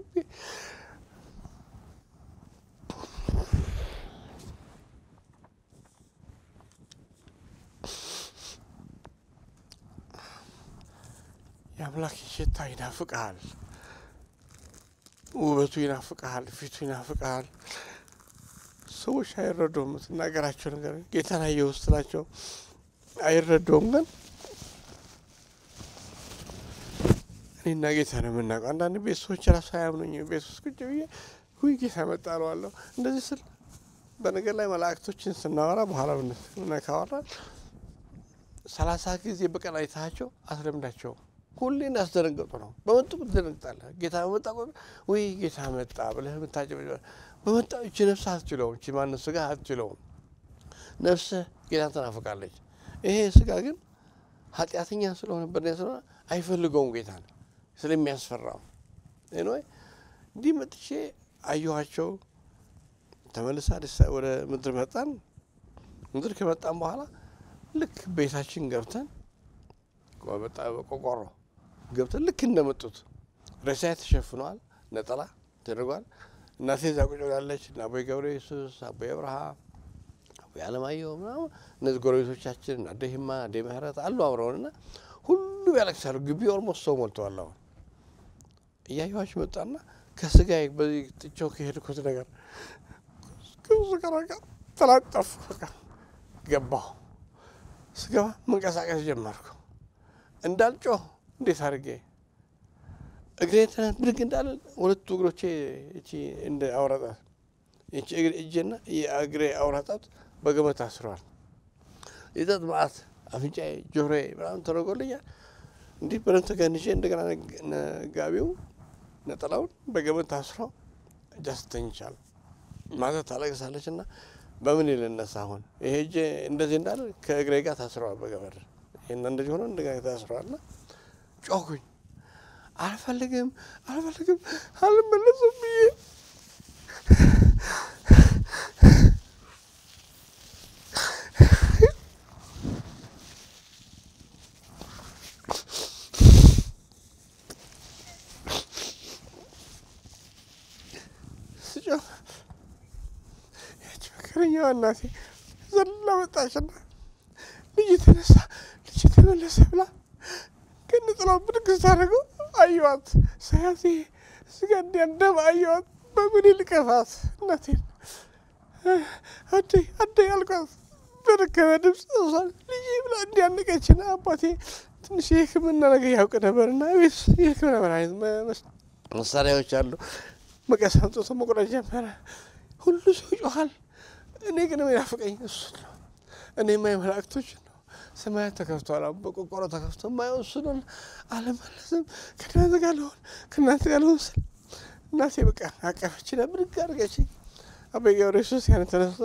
የአምላክ ሽታ ይናፍቅሃል፣ ውበቱ ይናፍቅሃል፣ ፊቱ ይናፍቅሃል። ሰዎች አይረዱም። የምትናገራቸው ነገር ጌታን አየሁ ስትላቸው አይረዱም። ግን እኔና ጌታ ነው የምናውቀው። አንዳንድ ቤት ሰዎች ራሱ አያምኑኝ። ቤት ውስጥ ቁጭ ብዬ ሁይ ጌታ መጣ እለዋለሁ። እንደዚህ ስል በነገር ላይ መላእክቶችን ስናወራ በኋላ ካወራ ሰላሳ ጊዜ በቀን አይታቸው አስለምዳቸው ሁሌ እንዳስደነገጡ ነው። በመጡ ትደነግጣለህ። ጌታ በመጣ ወይ ጌታ መጣ ብለህ የምታጭ በመጣ እቺ ነፍስ አትችለውም። እቺ ማን ስጋ አትችለውም። ነፍስህ ጌታን ትናፍቃለች። ይሄ ስጋ ግን ኃጢአተኛ ስለሆነ በደል ስለሆነ አይፈልገውም ጌታን ስለሚያስፈራው ወይ እንዲህ መጥቼ አየኋቸው። ተመልሳ ወደ ምድር መጣን። ምድር ከመጣን በኋላ ልክ ቤታችን ገብተን ቆቆሮ ገብተን ልክ እንደመጡት ሬሳዬ ተሸፍኗል፣ ነጠላ ተደርጓል። እናቴ እዛ ቁጭ ብላለች እና አቦይ ገብረ ኢየሱስ፣ አቦይ አብርሃም፣ አቦይ አለማየሁ ምናምን እነዚህ ጎረቤቶቻችን እና አደ ሂማ አደ ምህረት አሉ አብረውን እና ሁሉም ያለቅሳሉ። ግቢ ኦልሞስት ሰው ሞልተዋል። አሁን እያየኋቸው መጣና ከስጋ በዚህ ጥቼው ከሄድኩት ነገር ከብዙ ቀን በቃ ተላጠፉ። በቃ ገባሁ። ስገባ መንቀሳቀስ ጀመርኩ። እንዳልጮህ እንዴት አድርጌ እግሬ ትናንት ብድግ እንዳለ ሁለቱ እግሮቼ እቺ እንደ አውራጣት እቺ እጄና የእግሬ አውራጣት በገመድ ታስረዋል። የጠጥ መዓት አፍንጫዬ፣ ጆሮዬ ምናምን ተደርጎልኛል። እንዲህ በደንብ ተገንዤ እንደገና ጋቢው ነጠላውን በገመድ ታስሮ እጃ ስተኝቻለሁ። ማታ ታለቅሳለች እና በምን ልነሳ አሁን ይሄ እጄ እንደዚህ እንዳለ ከእግሬ ጋር ታስረዋል በገመድ ይህን እንደዚህ ሆኖ እንደገና ታስረዋል እና ጮኩኝ። አልፈልግም አልፈልግም አልመለስም ብዬ ስጮህ ያች መከረኛዋ እናቴ ዘላ መጣችና ልጅ የተነሳ ልጅ የተመለሰ ብላ ከነጥላው ብድግ ስታደርገው አየዋት። ሳያት ስጋ እንዲያደም አየዋት። በምን ልቀፋት እናቴን አደይ አደይ አልኳት በደከመ ድምፅ እሷን ልጅ ብላ እንዲያነቀችን አባቴ ትንሽ የሕክምና ነገር ያውቅ ነበርና ቤት የሕክምና መድኃኒት መሳሪያዎች አሉ። መቀስ አምጥቶ መቁረጥ ጀመረ። ሁሉ ሰው ይጮኻል። እኔ ግን የሚናፍቀኝ እሱ ነው። እኔ ማይ መላእክቶች ነው። ሰማያት ተከፍቷል። በቆቆሮ ተከፍቶ ማየው እሱ ነው። አልመለስም ከእናንተ ጋር ልሆን ከእናንተ ጋር ልሆን ስል እናቴ በቃ አቀፈችና ብድግ አድርገችኝ። አቤ ገብረ ኢየሱስ ያን ተነስቶ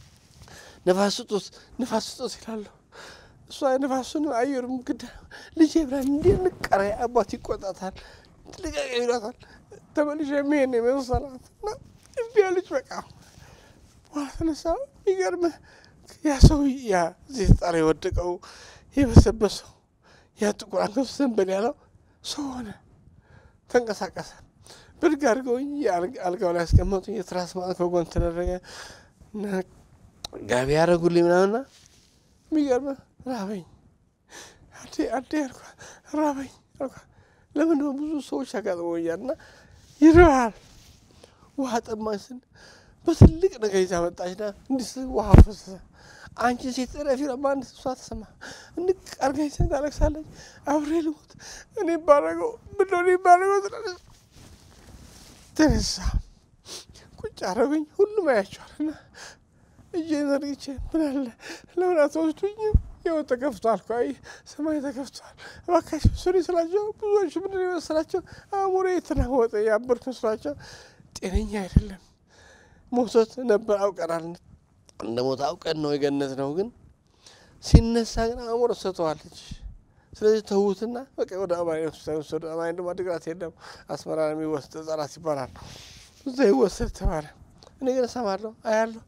ነፋስ ስጡት ነፋስ ስጡት ይላሉ። እሷ ነፋሱን አየሩም ግዳ ልጄ ብላ እንዲህ ንቀረ አባት ይቆጣታል፣ ጥንቃቄ ይሏታል። ተመልሼ የሚሄድ የመሰላት እና እምቢ አለች። በቃ በኋላ ተነሳ። የሚገርምህ ያ ሰው ያ ዜት ጣር የወደቀው የበሰበሰው ያ ጥቁር አንገቱ ዘንበል ያለው ሰው ሆነ፣ ተንቀሳቀሰ። ብድግ አድርገውኝ አልጋው ላይ ያስቀመጡኝ። የትራስ ማለት ከጎን ተደረገ እና ጋቢ ያደረጉልኝ ምናምና የሚገርምህ ራበኝ። አዴ አዴ አልኳ ራበኝ አልኳ። ለምን ነው ብዙ ሰዎች ያጋጥመውኛል እና ይርሃል ውሃ ጠማኝ ስል በትልቅ ነገር ይዛ መጣችና እንዲህ ውሃ ፈሰሰ። አንቺ ሴት ረፊ ለማንድ እሷ ተሰማ እንቅ አርጋኝ ስን ታለቅሳለች። አብሬ ልሞት እኔ ባረገው ምንደ እኔ ባረገው ትላለች። ተነሳ ቁጭ አረጉኝ። ሁሉም አያቸዋልና እጄን ዘርግቼ ምን አለ ለምን አትወስዱኝም? ያው ተከፍቷል እኮ አይ ሰማይ ተከፍቷል፣ እባካችሁ ስሪ ስላቸው ብዙዎች ምንድን የመሰላቸው አእምሮ የተናወጠ ያበርክ መስሏቸው ጤነኛ አይደለም። ሞቶት ነበር አውቀናል። እንደ ሞት አውቀን ነው የገነት ነው። ግን ሲነሳ ግን አእምሮ ሰተዋለች። ስለዚህ ተዉትና በቃ ወደ አማኒ ሆስፒታል ወሰዱ። አማኒ ደግሞ አድግራት የለም አስመራ የሚወስድ ህጻናት ይባላል። እዛ ይወሰድ ተባለ። እኔ ግን እሰማለሁ አያለሁ።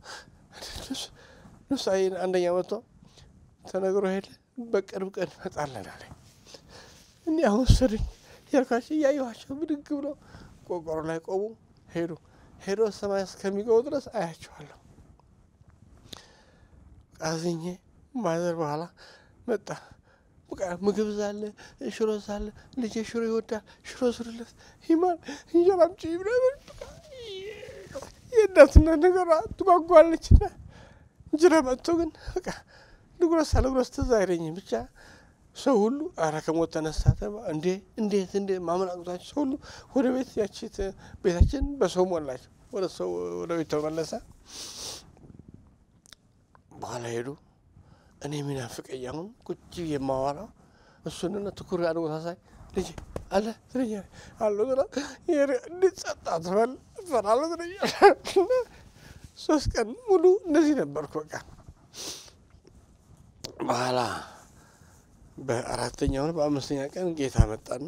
ነሱ አንደኛ መጥቶ ተነግሮ ሄደ። በቅርብ ቀን እንመጣለን አለኝ። እኔ አሁን ወሰዱኝ ያልኳቸው እያየኋቸው ብድግ ብሎ ቆቆሮ ላይ ቆሙ ሄዱ። ሄዶ ሰማይ እስከሚገቡ ድረስ አያቸዋለሁ። ቃዝኜ ማዘር በኋላ መጣ። በቃ ምግብ ዛለ፣ ሽሮ ዛለ፣ ልጄ ሽሮ ይወዳል፣ ሽሮ ስሩለት፣ ይማል እንጀራ አምጪ ምናምን በቃ የእናትና ነገሯ ትጓጓለች። ና እንጀራ መጥቶ ግን በቃ ልጉረስ አልጉረስ ትዝ አይለኝም። ብቻ ሰው ሁሉ አረ ከሞት ተነሳ ተባ እንዴ እንዴት እንዴ ማመን አቅቷቸው ሰው ሁሉ ወደ ቤት ያቺት ቤታችን በሰው ሞላቸው። ወደ ሰው ወደ ቤት ተመለሰ። በኋላ ሄዱ። እኔ የሚናፍቀኝ አሁን ቁጭ የማወራው እሱንና ትኩር አድርጎ ሳሳይ ልጄ አለ ትለኛለች አለ እንዴት ጸጣ ትበል እፈራለሁ ትለኛለች። ሶስት ቀን ሙሉ እንደዚህ ነበርኩ በቃ በኋላ በአራተኛው ነው በአምስተኛ ቀን ጌታ መጣና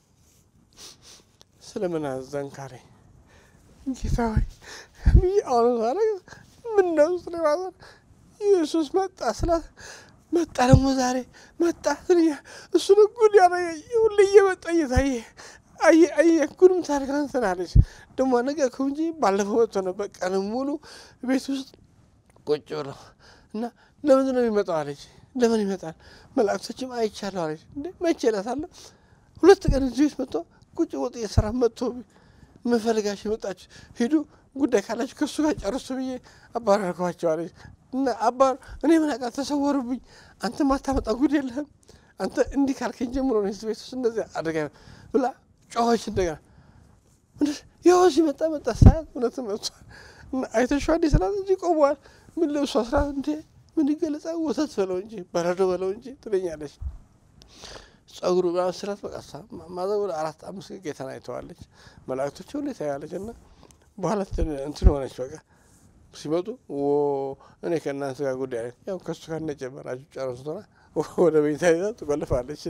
ስለምን አዘንክ አለኝ። ጌታ ሆይ ብዬ አሁን ሳረ ምን ነው ስለ ማዘን ኢየሱስ መጣ ስላት መጣ ደግሞ ዛሬ መጣ ስልኛ እሱን ጉድ ያደረገ ሁሌ እየመጣ እየታየ አየ አየ ጉድም ታሪክ አንተን አለች። ደግሞ ነገርኩህ እንጂ ባለፈው መጥቶ ነበር ቀን ሙሉ ቤት ውስጥ ቁጭ ብለው እና ለምንድን ነው የሚመጣው አለች። ለምን ይመጣል? መላእክቶችም አይቻለሁ አለች። እንዴ መቼ እላታለሁ። ሁለት ቀን እዚህ ቤት መጥቶ ቁጭ ወጥ የስራ መጥቶ ምፈልጋችሁ የመጣችሁ ሂዱ ጉዳይ ካላችሁ ከእሱ ጋር ጨርሱ ብዬ አባረርኳቸው አለች። እና አባር እኔ ምን አውቃለሁ ተሰወሩብኝ። አንተ ማታመጣ ጉድ የለህም አንተ እንዲህ ካልከኝ ጀምሮ ነው ቤት ውስጥ እንደዚህ አድርጋ ብላ ጮኸች። እንደገና ይኸው ሲመጣ መጣ ሳያት እውነትም መጥቷል። አይተሽዋ እንዲ ስላት እንጂ ቆመዋል። ምን ልብሷ ስራት እንዴ ምን ይገለጻ ወተት በለው እንጂ በረዶ በለው እንጂ ትለኛለች። ጸጉሩ ምናምን ስራት በቃ ማዘ ወደ አራት አምስት ጌታን አይተዋለች። መላእክቶች ሁሉ ታያለች። እና በኋላ እንትን ሆነች በቃ ሲመጡ እኔ ከእናንተ ጋር ጉዳይ ያው ከሱ ጋር እንደጀመራችሁ ጨረሱትና ወደ ቤታ ይዛ ትቆልፋለች።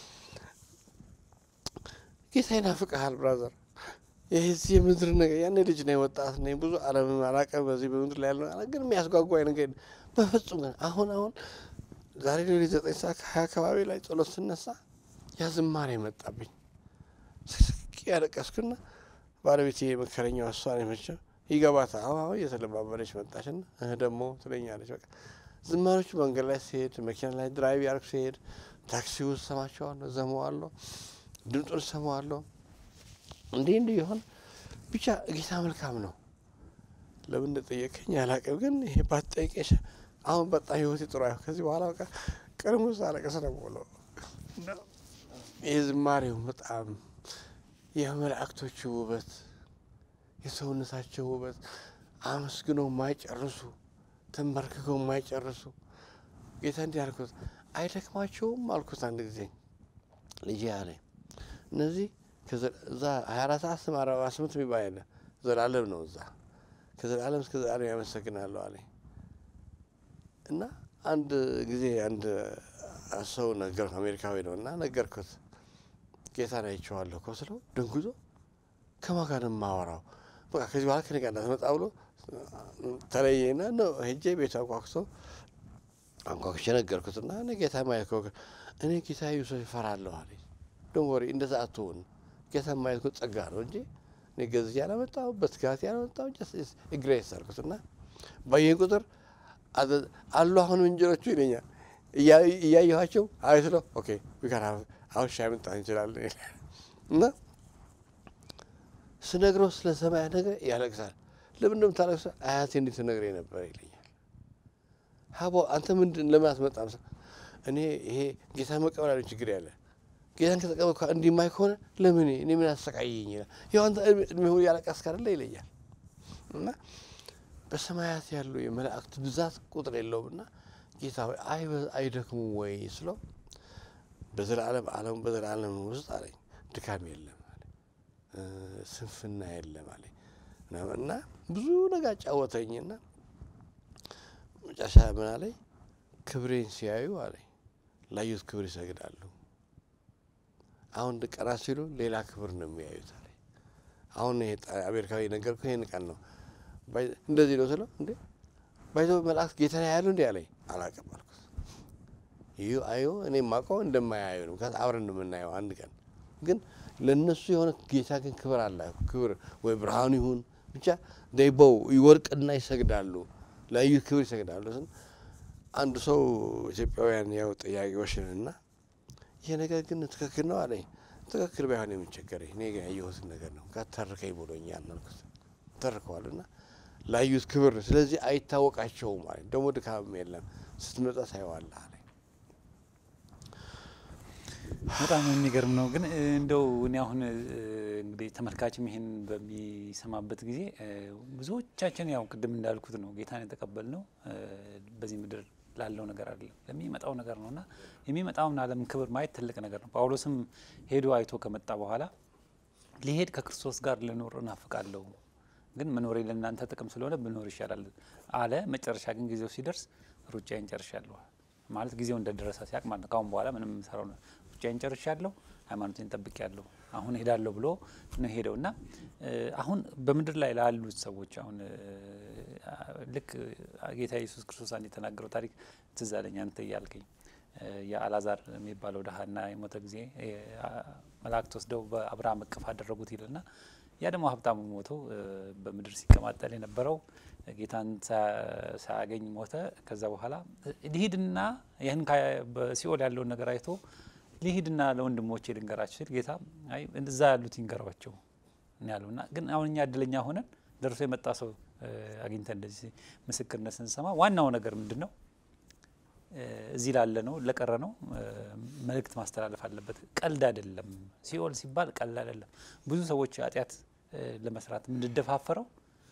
ጌታ ይናፍቅሃል ብራዘር። ይህ የምድር ነገር ያኔ ልጅ ነኝ፣ ወጣት ነኝ፣ ብዙ ዓለም አላውቅም። በዚህ በምድር ላይ ያለው ግን የሚያስጓጓኝ ነገር በፍጹም ግን አሁን አሁን ዛሬ ሌሊት ዘጠኝ ሰዓት ከሀያ አካባቢ ላይ ጸሎት ስነሳ ያ ዝማሬ መጣብኝ። ስስቅ ያለቀስኩና ባለቤቴ የመከረኛው እሷ ነው የመቸው ይገባታል። አሁን አሁን እየተለማመደች መጣችና እህ ደግሞ ትለኛለች። በቃ ዝማሬዎቹ መንገድ ላይ ሲሄድ፣ መኪና ላይ ድራይቭ ያርግ ሲሄድ፣ ታክሲ ውስጥ ሰማቸዋለሁ፣ ዘመዋለሁ፣ ድምጡን ሰማዋለሁ። እንዲህ እንዲህ ይሆን ብቻ ጌታ መልካም ነው። ለምን እንደጠየቀኝ አላውቅም፣ ግን ይሄ ባትጠይቀሽ አሁን በጣም ህይወቴ ጥሩ አይሆን። ከዚህ በኋላ በቃ ቀድሞ ሳለቀስ ነው የምውለው። ይህ ዝማሬው በጣም የመላእክቶቹ ውበት የሰውነታቸው ውበት አመስግነው የማይጨርሱ ተንበርክከው የማይጨርሱ ጌታ እንዲህ አልኩት፣ አይደክማቸውም አልኩት። አንድ ጊዜ ልጄ አለኝ እነዚህ እዛ ሀያ አራት ሰዓት ስም አርባ ስምንት የሚባል የለ ዘላለም ነው እዛ ከዘላለም እስከ ዘላለም ያመሰግናለሁ አለኝ እና አንድ ጊዜ አንድ ሰው ነገር አሜሪካዊ ነው እና ነገርኩት። ጌታን አይቼዋለሁ እኮ ስለው ደንጉዞ ከማን ጋር ነው የማወራው? በቃ ከዚህ በኋላ ከኔ ጋር እንዳትመጣ ብሎ ተለየና ነው ሄጄ ቤቱ አንኳኩቶ አንኳኩቼ ነገርኩትና እኔ ጌታ ማየት ከ እኔ ጌታ ዩሱፍ ይፈራለሁ አለኝ። ዶንት ወሪ እንደዛ አትሆን። ጌታ ማየት እኮ ጸጋ ነው እንጂ እኔ ገዝቼ ያላመጣሁ በትጋት ያላመጣሁ ግሬስ አልኩትና ባየኝ ቁጥር አሉ አሁንም እንጀሮቹ ይለኛል እያየኋቸው አይስሎ ኦኬ ዊካን አሁን ሻይ መምጣት እንችላለን እና ስነግረው ስለ ሰማያ ነገር ያለቅሳል። ለምን እንደምታለቅሰው አያቴ እንዴት ትነግረኝ ነበር ይለኛል። ሀቦ አንተ ምንድን ለምን አትመጣም? እኔ ይሄ ጌታ መቀበል ያለው ችግር ያለ ጌታን ከተቀበልኩ እንዲማይ ከሆነ ለምን እኔ ምን አሰቃየኝ ይላል። ያው አንተ እድሜ ሁሉ ያለቀስክ አይደለ ይለኛል። እና በሰማያት ያሉ የመላእክት ብዛት ቁጥር የለውም እና ጌታ ሆይ አይደክሙም ወይ ስለው በዘላለም ዓለም በዘላለም ውስጥ አለኝ ድካም የለም አለ ስንፍና የለም አለ እና ብዙ ነገር አጫወተኝና መጨረሻ ምን አለኝ ክብሬን ሲያዩ አለኝ ላዩት ክብር ይሰግዳሉ። አሁን ቀና ሲሉ ሌላ ክብር ነው የሚያዩት አለኝ። አሁን ይሄ አሜሪካዊ ነገርኩህ ይሄን ቀን ነው እንደዚህ ነው ስለው እንዴ ባይዘ መላእክት ጌታን ያያሉ እንዲ አለኝ። አላውቅም አልኩት። ይህ አዮ እኔ ማውቀው እንደማያዩ ነው። ከዛ አብረን የምናየው አንድ ቀን ግን ለእነሱ የሆነ ጌታ ግን ክብር አለ። ክብር ወይ ብርሃኑ ይሁን ብቻ ደይበው ይወርቅና ይሰግዳሉ፣ ለያዩት ክብር ይሰግዳሉ። አንድ ሰው ኢትዮጵያውያን ያው ጥያቄዎችን እና ይሄ ነገር ግን ትክክል ነው አለኝ። ትክክል ባይሆን የምንቸገረኝ እኔ ግን ያየሁትን ነገር ነው ተርከኝ ብሎኛል አልኩት። ተርከዋል እና ላዩት ክብር ነው። ስለዚህ አይታወቃቸውም አለኝ። ደግሞ ድካምም የለም ስትመጣ ታየዋለህ አለኝ። በጣም የሚገርም ነው። ግን እንደው እኔ አሁን እንግዲህ ተመልካችም ይሄን በሚሰማበት ጊዜ ብዙዎቻችን ያው ቅድም እንዳልኩት ነው ጌታን የተቀበልነው በዚህ ምድር ላለው ነገር አይደለም ለሚመጣው ነገር ነው እና የሚመጣውን ዓለም ክብር ማየት ትልቅ ነገር ነው። ጳውሎስም ሄዶ አይቶ ከመጣ በኋላ ሊሄድ ከክርስቶስ ጋር ልኖር እናፍቃለሁ፣ ግን መኖሬ ለእናንተ ጥቅም ስለሆነ ብኖር ይሻላል አለ። መጨረሻ ግን ጊዜው ሲደርስ ሩጫዬን ጨርሻለሁ ማለት ጊዜው እንደደረሰ ሲያቅ ማለት ነው። ካሁን በኋላ ምንም የምሰራው ነው ሩጫዬን ጨርሻለሁ፣ ሃይማኖቴን ጠብቄያለሁ፣ አሁን ሄዳለሁ ብሎ ነው ሄደው እና አሁን በምድር ላይ ላሉት ሰዎች አሁን ልክ ጌታ ኢየሱስ ክርስቶስ አንድ የተናገረው ታሪክ ትዝ አለኝ። አንተ እያልከኝ የአላዛር የሚባለው ድሀና የሞተ ጊዜ መላእክት ወስደው በአብርሃም እቅፍ አደረጉት ይልና ያ ደግሞ ሀብታሙ ሞተው በምድር ሲቀማጠል የነበረው ጌታን ሳያገኝ ሞተ። ከዛ በኋላ ሊሂድና ይህን በሲኦል ያለውን ነገር አይቶ ሊሂድና ለወንድሞቼ ልንገራቸው ሲል ጌታ አይ እዛ ያሉት ይንገሯቸው ያሉና ግን አሁን እኛ እድለኛ ሆነን ደርሶ የመጣ ሰው አግኝተን እንደዚህ ምስክርነት ስንሰማ ዋናው ነገር ምንድን ነው? እዚህ ላለ ነው ለቀረ ነው መልእክት ማስተላለፍ አለበት። ቀልድ አይደለም። ሲኦል ሲባል ቀልድ አይደለም። ብዙ ሰዎች ኃጢአት ለመስራት የምንደፋፈረው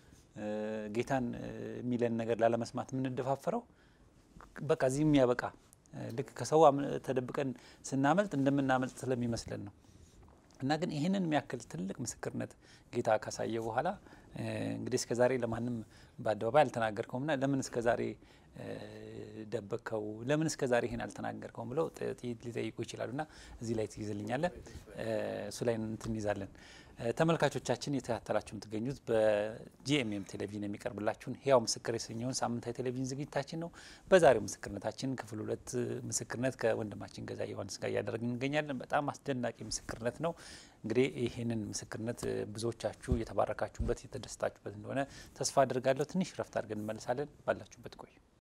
ጌታን የሚለን ነገር ላለመስማት የምንደፋፈረው በቃ እዚህ የሚያበቃ ልክ ከሰው ተደብቀን ስናመልጥ እንደምናመልጥ ስለሚመስለን ነው። እና ግን ይህንን የሚያክል ትልቅ ምስክርነት ጌታ ካሳየ በኋላ እንግዲህ እስከ ዛሬ ለማንም በአደባባይ አልተናገርከውም ና ለምን እስከ ዛሬ ደበቅከው? ለምን እስከ ዛሬ ይህን አልተናገርከውም? ብለው ሊጠይቁ ይችላሉ። ና እዚህ ላይ ትይዝልኛለህ፣ እሱ ላይ እንትን ይዛለን። ተመልካቾቻችን የተከታተላችሁ የምትገኙት በጂኤምኤም ቴሌቪዥን የሚቀርብላችሁን ህያው ምስክር የተሰኘውን ሳምንታዊ ቴሌቪዥን ዝግጅታችን ነው። በዛሬው ምስክርነታችን ክፍል ሁለት ምስክርነት ከወንድማችን ገዛ ዮሐንስ ጋር እያደረግን እንገኛለን። በጣም አስደናቂ ምስክርነት ነው። እንግዲህ ይህንን ምስክርነት ብዙዎቻችሁ የተባረካችሁበት የተደሰታችሁበት እንደሆነ ተስፋ አድርጋለሁ። ትንሽ ረፍት አድርገን እንመልሳለን። ባላችሁበት ቆዩ።